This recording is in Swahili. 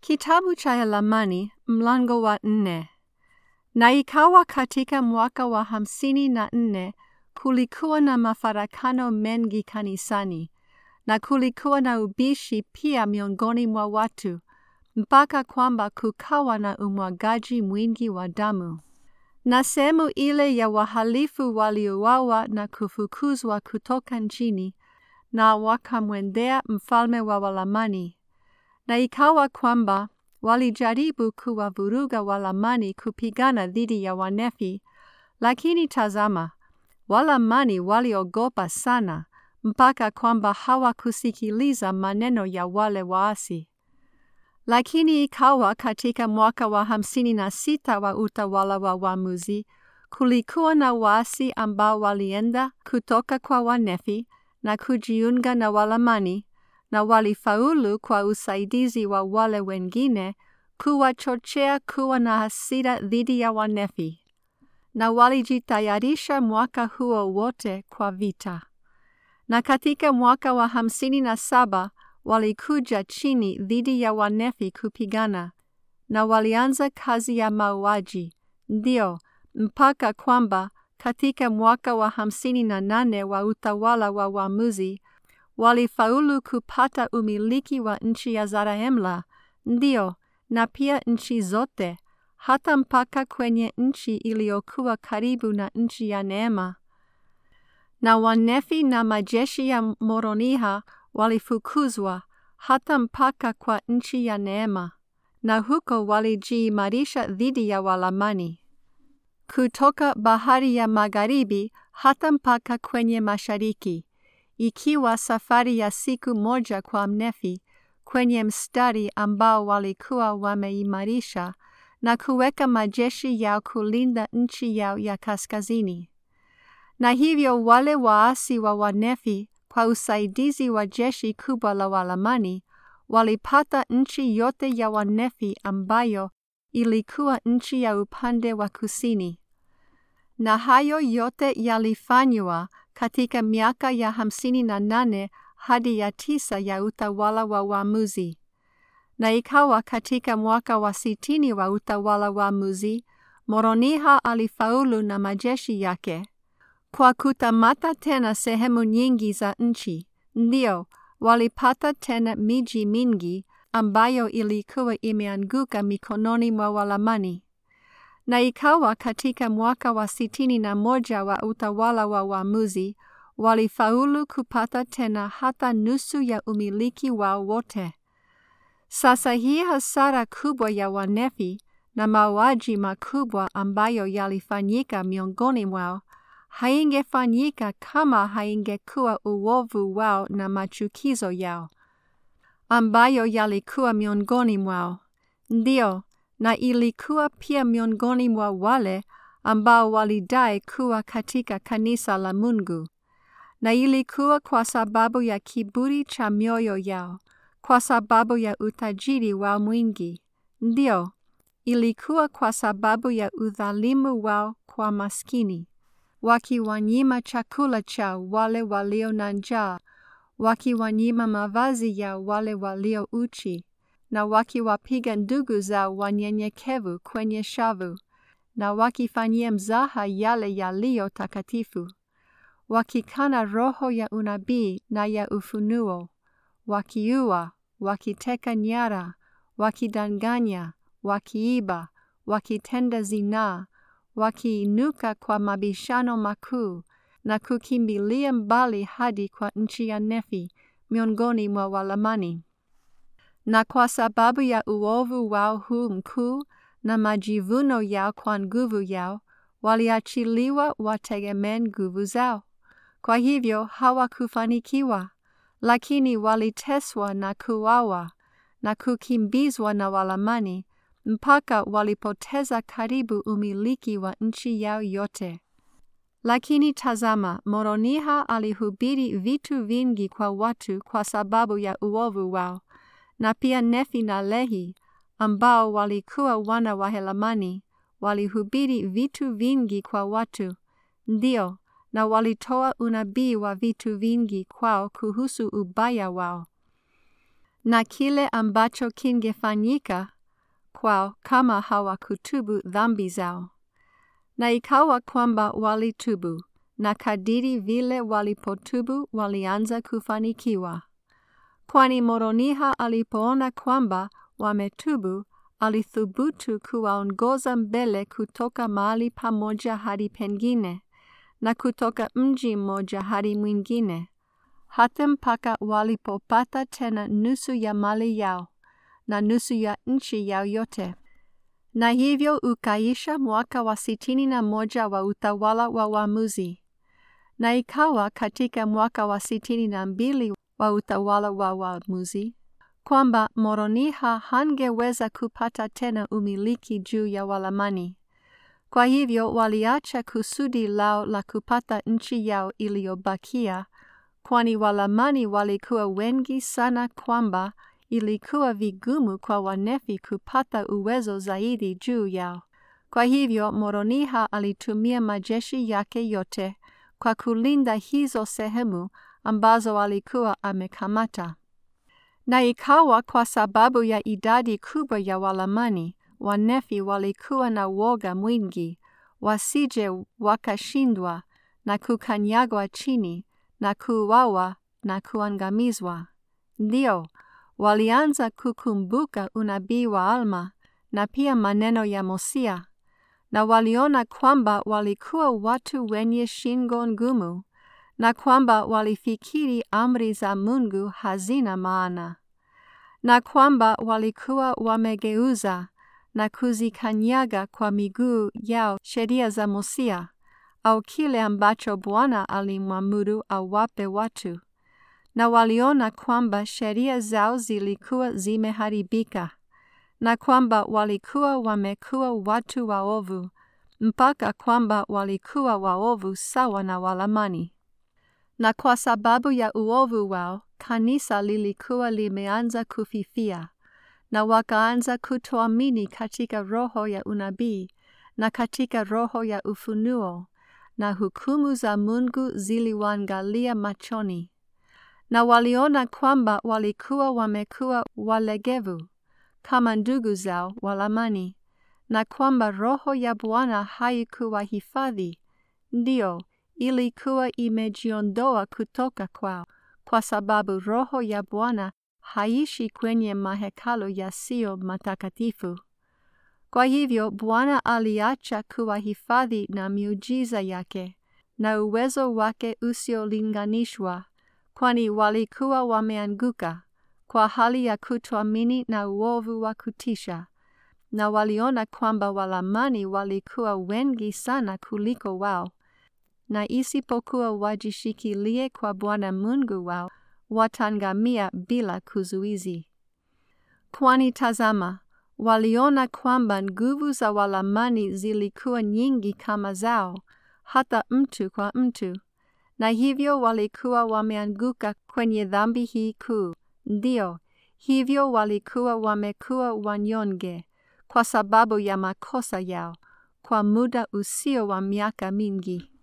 Kitabu cha Yalamani mlango wa nne. Na ikawa katika mwaka wa hamsini na nne kulikuwa na mafarakano mengi kanisani, na kulikuwa na ubishi pia miongoni mwa watu, mpaka kwamba kukawa na umwagaji mwingi wa damu. Na sehemu ile ya wahalifu waliuawa na kufukuzwa kutoka nchini, na wakamwendea mfalme wa Walamani. Na ikawa kwamba walijaribu kuwavuruga Walamani kupigana dhidi ya Wanefi, lakini tazama, Walamani waliogopa sana mpaka kwamba hawakusikiliza maneno ya wale waasi. Lakini ikawa katika mwaka wa hamsini na sita wa utawala wa Wamuzi, kulikuwa na waasi ambao walienda kutoka kwa Wanefi na kujiunga na Walamani na walifaulu kwa usaidizi wa wale wengine kuwachochea kuwa na hasira dhidi ya Wanefi, na walijitayarisha mwaka huo wote kwa vita. Na katika mwaka wa hamsini na saba walikuja chini dhidi ya Wanefi kupigana, na walianza kazi ya mauaji, ndio mpaka kwamba katika mwaka wa hamsini na nane wa utawala wa Wamuzi walifaulu kupata umiliki wa nchi ya Zarahemla, ndio na pia nchi zote, hata mpaka kwenye nchi iliyokuwa karibu na nchi ya Neema. Na Wanefi na majeshi ya Moroniha walifukuzwa hata mpaka kwa nchi ya Neema, na huko walijiimarisha dhidi ya Walamani kutoka bahari ya magharibi hata mpaka kwenye mashariki, ikiwa safari ya siku moja kwa Mnefi kwenye mstari ambao walikuwa wameimarisha na kuweka majeshi yao kulinda nchi yao ya kaskazini. Na hivyo wale waasi wa Wanefi kwa usaidizi wa jeshi kubwa la Walamani walipata nchi yote ya Wanefi ambayo ilikuwa nchi ya upande wa kusini. Na hayo yote yalifanywa katika miaka ya hamsini na nane hadi ya tisa ya utawala wa Wamuzi. Na ikawa katika mwaka wa sitini wa utawala wa Muzi, Moroniha alifaulu na majeshi yake kwa kutamata tena sehemu nyingi za nchi, ndio walipata tena miji mingi ambayo ilikuwa imeanguka mikononi mwa Walamani. Na ikawa katika mwaka wa sitini na moja wa utawala wa Wamuzi, walifaulu kupata tena hata nusu ya umiliki wao wote. Sasa hii hasara kubwa ya Wanefi na mauaji makubwa ambayo yalifanyika miongoni mwao haingefanyika kama haingekuwa uovu wao na machukizo yao ambayo yalikuwa miongoni mwao. Ndio, na ilikuwa pia miongoni mwa wale ambao walidai kuwa katika kanisa la Mungu, na ilikuwa kwa sababu ya kiburi cha mioyo yao, kwa sababu ya utajiri wao mwingi. Ndio, ilikuwa kwa sababu ya udhalimu wao kwa maskini, wakiwanyima chakula chao wale walio na njaa, wakiwanyima mavazi yao wale walio uchi, na wakiwapiga ndugu zao wanyenyekevu kwenye shavu, na wakifanyia mzaha yale yaliyo takatifu, wakikana roho ya unabii na ya ufunuo, wakiua, wakiteka nyara, wakidanganya, wakiiba, wakitenda zinaa, wakiinuka kwa mabishano makuu na kukimbilia mbali hadi kwa nchi ya Nefi miongoni mwa Walamani. Na kwa sababu ya uovu wao huu mkuu na majivuno yao kwa nguvu yao, waliachiliwa wategemee nguvu zao. Kwa hivyo hawakufanikiwa, lakini waliteswa na kuuawa na kukimbizwa na Walamani mpaka walipoteza karibu umiliki wa nchi yao yote. Lakini tazama, Moroniha alihubiri vitu vingi kwa watu kwa sababu ya uovu wao, na pia Nefi na Lehi ambao walikuwa wana wa Helamani walihubiri vitu vingi kwa watu, ndio, na walitoa unabii wa vitu vingi kwao kuhusu ubaya wao. na kile ambacho kingefanyika kwao kama hawakutubu dhambi zao. Na ikawa kwamba walitubu, na kadiri vile walipotubu walianza kufanikiwa. Kwani Moroniha alipoona kwamba wametubu, alithubutu kuwaongoza mbele kutoka mahali pamoja hadi pengine, na kutoka mji mmoja hadi mwingine, hata mpaka walipopata tena nusu ya mali yao na nusu ya nchi yao yote. Na hivyo ukaisha mwaka wa sitini na moja wa utawala wa waamuzi. Na ikawa katika mwaka wa sitini na mbili wa utawala wa waamuzi kwamba Moroniha hangeweza kupata tena umiliki juu ya Walamani. Kwa hivyo waliacha kusudi lao la kupata nchi yao iliyobakia, kwani Walamani walikuwa wengi sana kwamba ilikuwa vigumu kwa Wanefi kupata uwezo zaidi juu yao. Kwa hivyo Moroniha alitumia majeshi yake yote kwa kulinda hizo sehemu ambazo alikuwa amekamata. Na ikawa kwa sababu ya idadi kubwa ya Walamani, Wanefi walikuwa na woga mwingi, wasije wakashindwa na kukanyagwa chini na kuuawa na kuangamizwa. Ndio, walianza kukumbuka unabii wa Alma na pia maneno ya Mosia, na waliona kwamba walikuwa watu wenye shingo ngumu na kwamba walifikiri amri za Mungu hazina maana, na kwamba walikuwa wamegeuza na kuzikanyaga kwa miguu yao sheria za Mosia au kile ambacho Bwana alimwamuru awape watu, na waliona kwamba sheria zao zilikuwa zimeharibika na kwamba walikuwa wamekuwa watu waovu mpaka kwamba walikuwa waovu sawa na Walamani. Na kwa sababu ya uovu wao, kanisa lilikuwa limeanza kufifia, na wakaanza kutoamini katika roho ya unabii na katika roho ya ufunuo, na hukumu za Mungu ziliwaangalia machoni, na waliona kwamba walikuwa wamekuwa walegevu kama ndugu zao Walamani, na kwamba roho ya Bwana haikuwahifadhi, ndio ilikuwa imejiondoa kutoka kwao, kwa sababu roho ya Bwana haishi kwenye mahekalo yasiyo matakatifu. Kwa hivyo Bwana aliacha kuwahifadhi na miujiza yake na uwezo wake usiolinganishwa, kwani walikuwa wameanguka kwa hali ya kutoamini na uovu wa kutisha, na waliona kwamba Walamani walikuwa wengi sana kuliko wao, na isipokuwa wajishikilie kwa Bwana Mungu wao, watangamia bila kuzuizi. Kwani tazama, waliona kwamba nguvu za Walamani zilikuwa nyingi kama zao, hata mtu kwa mtu, na hivyo walikuwa wameanguka kwenye dhambi hii kuu. Ndio, hivyo walikuwa wamekuwa wanyonge kwa sababu ya makosa yao kwa muda usio wa miaka mingi.